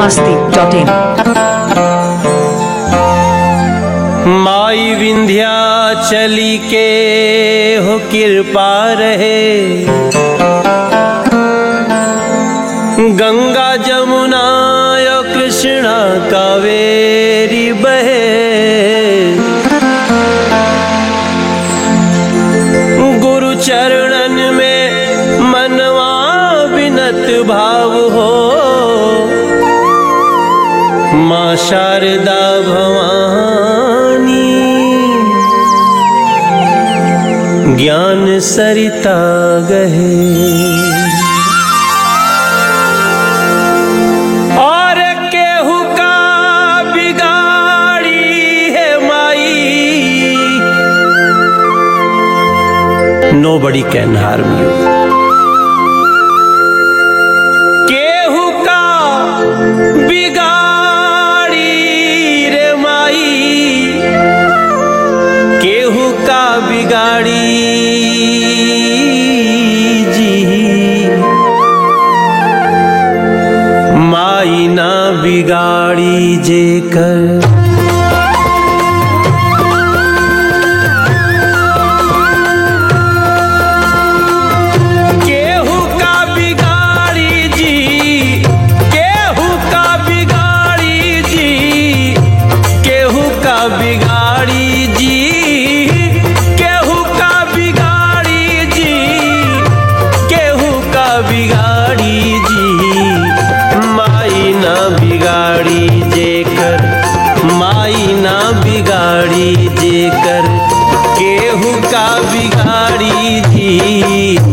masti.in. माई विंध्याचली के हो कृपा रहे गंगा जमुना यो कृष्णा कावेरी बहे गुरु चरणन में मनवा विनत भाव हो माँ शारदा भवानी ज्ञान सरिता गहे और केहू का बिगाड़ी है माई नो बड़ी कैन हार्म यू केहू का बिगाड़ी रे माई केहू का बिगाड़ी जी माई ना बिगाड़ी जे कर केहू का बिगाड़ी जी केहू का बिगाड़ी जी केहू का बिगाड़ी जी केहू का बिगाड़ी जी केहू का बिगाड़ी जी माई ना बिगाड़ी जेकर माई ना बिगाड़ी जेकर केहू का बिगाड़ी जी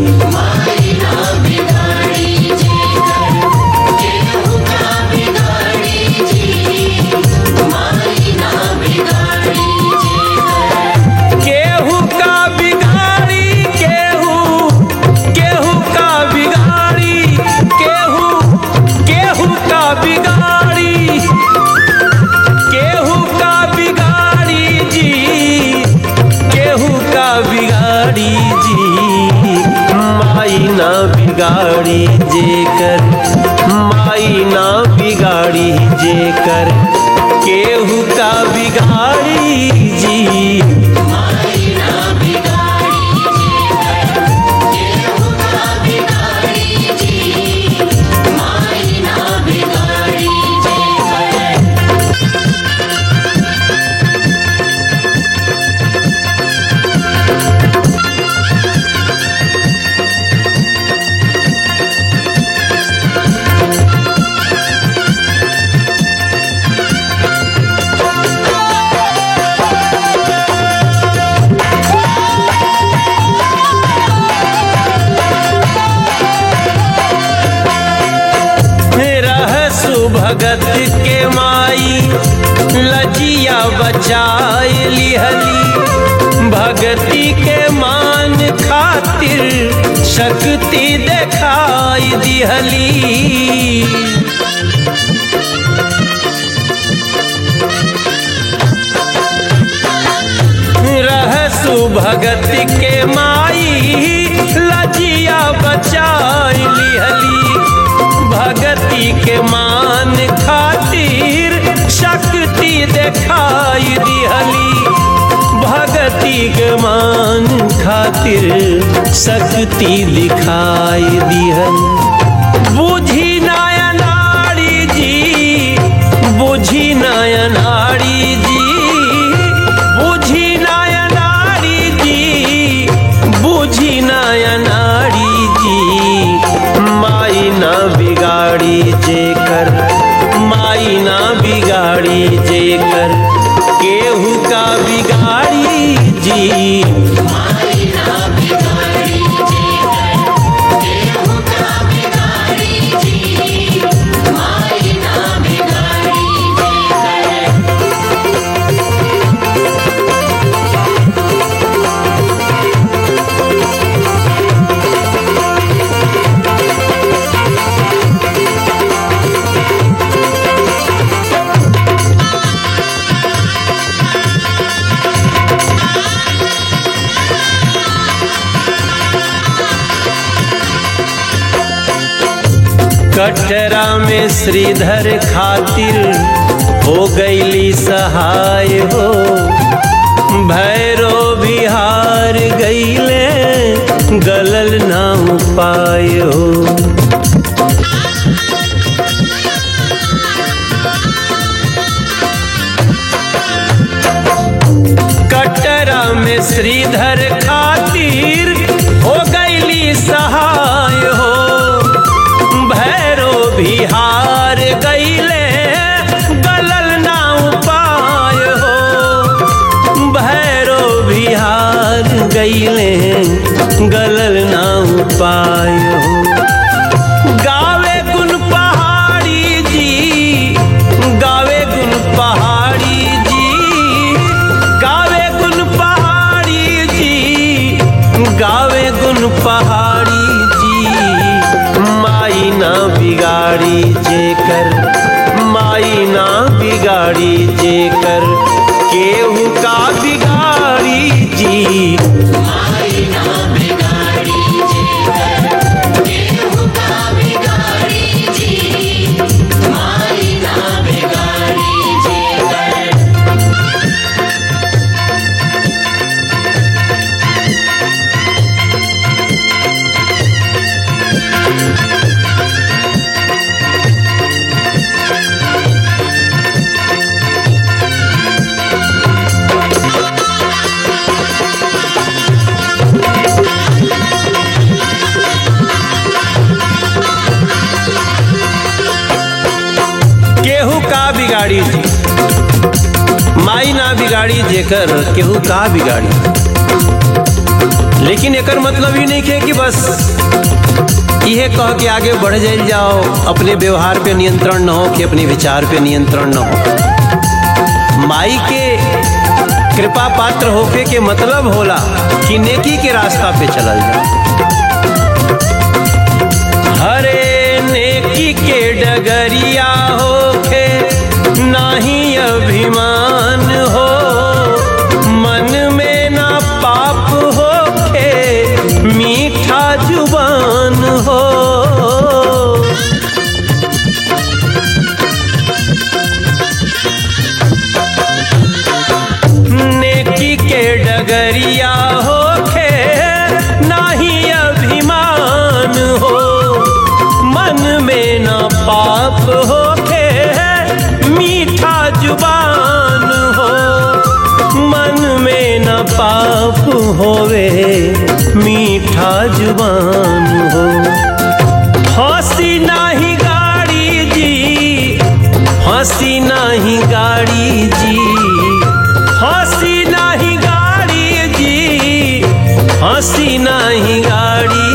केहू का बिगाड़ी केहू केहू का बिगाड़ी केहू केहू का बिगाड़ी केहू का बिगाड़ी जी केहू का बिगाड़ी जी माई ना बिगाड़ी जेकर माई ना बिगाड़ी जेकर केहू का बिगाड़ी जी रहसु भगत के माई लजिया बचाए लिहली भगती के मान खातिर शक्ति दिखाई दिहली रहसु भगत के माई लजिया बचाई लिहली भगती के मान खातिर शक्ति दिखाई दिहली भगती के मान खातिर शक्ति दिखाई दिहली बुझी नयनाड़ी जी बुझी नयनाड़ी जी बुझी नयनाड़ी जी बुझी नयनाड़ी जी माई ना बिगाड़ी जेकर माई ना बिगाड़ी जेकर केहू का बिगाड़ी जी कटरा में श्रीधर खातिर हो गईली सहाय हो भैरो बिहार गईले गलल ना उपाय हो कटरा में श्रीधर खातिर हो गईली सहाय हो भैरो बिहार गईले गलल ना उपाय हो भैरो बिहार गईले गलल ना उपाय हो गावे गुन पहाड़ी जी गावे गुन पहाड़ी जी गावे गुन पहाड़ी जी गावे गुन पहाड़ी जी माई ना बिगाड़ी जेकर माई ना बिगाड़ी जेकर केहू का बिगाड़ी जी माई ना बिगाड़ी जेकर केहू का बिगाड़ी जी माई ना बिगाड़ी जेकर केहू का बिगाड़ी जी माई ना बिगाड़ी जेकर केहू का बिगाड़ी लेकिन एकर मतलब ही नहीं है कि बस इहे कह के आगे बढ़ जाइल जाओ अपने व्यवहार पे नियंत्रण न हो कि अपने विचार पे नियंत्रण न हो माई के कृपा पात्र होके के मतलब होला कि नेकी के रास्ता पे चलल जाओ हरे नेकी के डगरिया होके नाही अभिमान हो मन में ना पाप होके मीठा जुबान हो नेकी के डगरिया होके नाही अभिमान हो मन में न पाप होके मीठा जुबान हो मन में न पाप होवे मीठा जुबान हो हंसी नाही गाड़ी जी हंसी नाही गाड़ी जी हंसी नाही गाड़ी जी हंसी नाही गाड़ी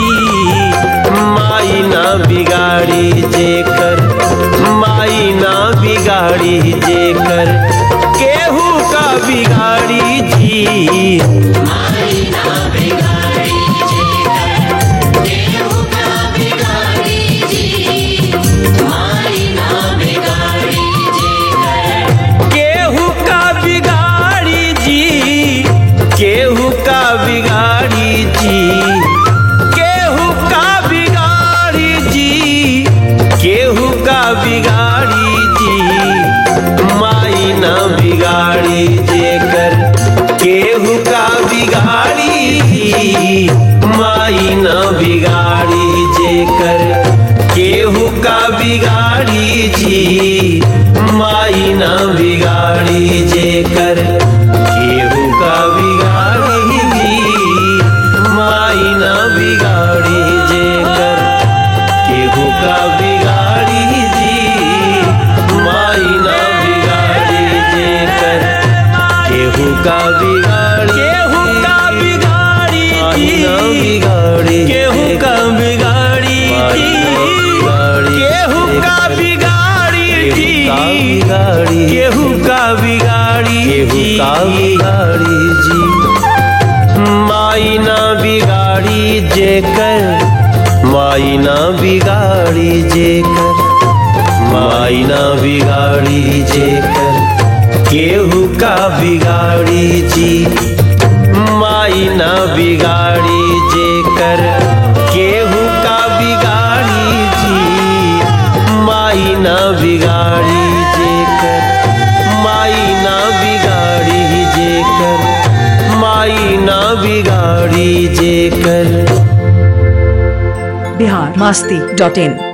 जी माई ना बिगाड़ी जेकर माई ना बिगाड़ी जेकर केहू का बिगाड़ी जी माई ना बिगाड़ी जेकर केहू का बिगाड़ी जी माई ना बिगाड़ी जेकर केहू का बिगाड़ी जी केहू का बिगाड़ी जी केहू का बिगाड़ी जी केहू का बिगाड़ी जी माई ना बिगाड़ी जेकर केहू का बिगाड़ी जी माई ना बिगाड़ी जेकर केहू का बिगाड़ी जी माई ना बिगाड़ी जेकर केहू का बिगाड़ी जी माई ना बिगाड़ी जेकर केहू का बिगाड़ी जी माई ना बिगाड़ी जेकर केहू का बिगाड़ी केहू का बिगाड़ी जी केहू का बिगाड़ी जी केहू का बिगाड़ी जी केहू का बिगाड़ी केहू का बिगाड़ी जी माई ना बिगाड़ी जेकर माई ना बिगाड़ी जेकर माई ना बिगाड़ी जेकर केहू का बिगाड़ी जी माई ना बिगाड़ी जेकर केहू का बिगाड़ी जी बिगाड़ी जेकर बिहार मास्ती डॉट इन